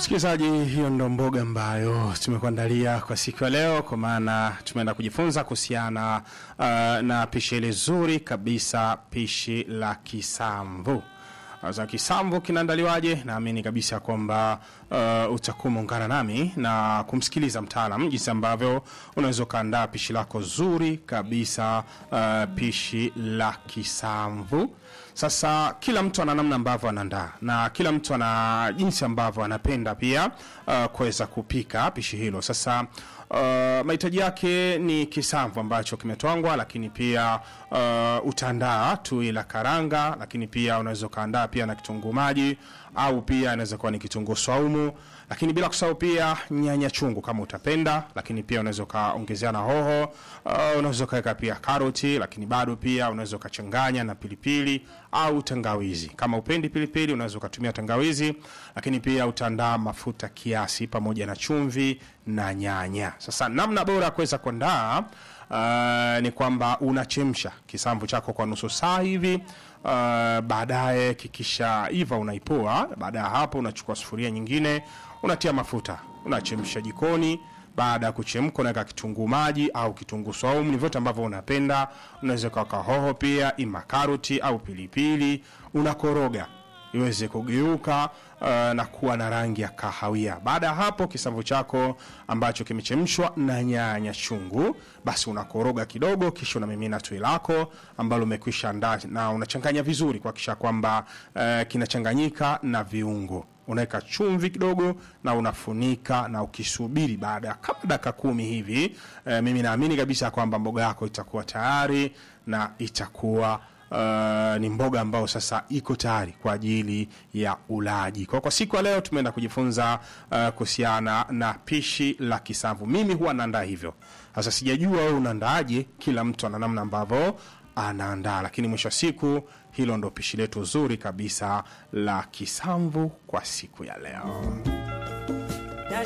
Msikilizaji, hiyo ndo mboga ambayo tumekuandalia kwa siku ya leo, kwa maana tumeenda kujifunza kuhusiana uh, na pishi hili zuri kabisa, pishi la kisamvu. Sasa kisamvu kinaandaliwaje? Naamini kabisa kwamba uh, utakuwa umeungana nami na kumsikiliza mtaalam jinsi ambavyo unaweza ukaandaa pishi lako zuri kabisa, uh, pishi la kisamvu. Sasa kila mtu ana namna ambavyo anaandaa na kila mtu ana jinsi ambavyo anapenda pia uh, kuweza kupika pishi hilo. Sasa uh, mahitaji yake ni kisamvu ambacho kimetwangwa, lakini pia uh, utaandaa tui la karanga, lakini pia unaweza ukaandaa pia na kitunguu maji au pia inaweza kuwa ni kitunguu saumu, lakini bila kusahau pia nyanya chungu kama utapenda, lakini pia unaweza ukaongezea na hoho uh, unaweza ukaweka pia karoti, lakini bado pia unaweza ukachanganya na pilipili au tangawizi. Kama upendi pilipili, unaweza ukatumia tangawizi, lakini pia utaandaa mafuta kiasi pamoja na chumvi na nyanya. Sasa namna bora ya kuweza kuandaa uh, ni kwamba unachemsha kisamvu chako kwa nusu saa hivi. Uh, baadaye kikisha iva unaipoa. Baada ya hapo, unachukua sufuria nyingine, unatia mafuta, unachemsha jikoni. Baada ya kuchemka, unaweka kitunguu maji au kitunguu saumu, ni vyote ambavyo unapenda. Unaweza kuweka hoho pia, ima karoti au pilipili, unakoroga iweze kugeuka uh, na kuwa na rangi ya kahawia. Baada ya hapo, kisamvu chako ambacho kimechemshwa na nyanya chungu, basi unakoroga kidogo, kisha unamimina tui lako ambalo umekwisha andaa na unachanganya vizuri kuhakikisha kwamba uh, kinachanganyika na viungo unaweka chumvi kidogo na unafunika na ukisubiri baada ya kama dakika kumi hivi e, mimi naamini kabisa kwamba mboga yako itakuwa tayari na itakuwa Uh, ni mboga ambayo sasa iko tayari kwa ajili ya ulaji. Kwa, kwa siku ya leo tumeenda kujifunza uh, kuhusiana na pishi la kisamvu. Mimi huwa naandaa hivyo. Sasa sijajua wewe unaandaaje, kila mtu ana namna ambavyo anaandaa, lakini mwisho wa siku hilo ndo pishi letu zuri kabisa la kisamvu kwa siku ya leo.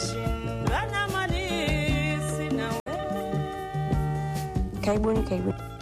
Karibuni, karibuni.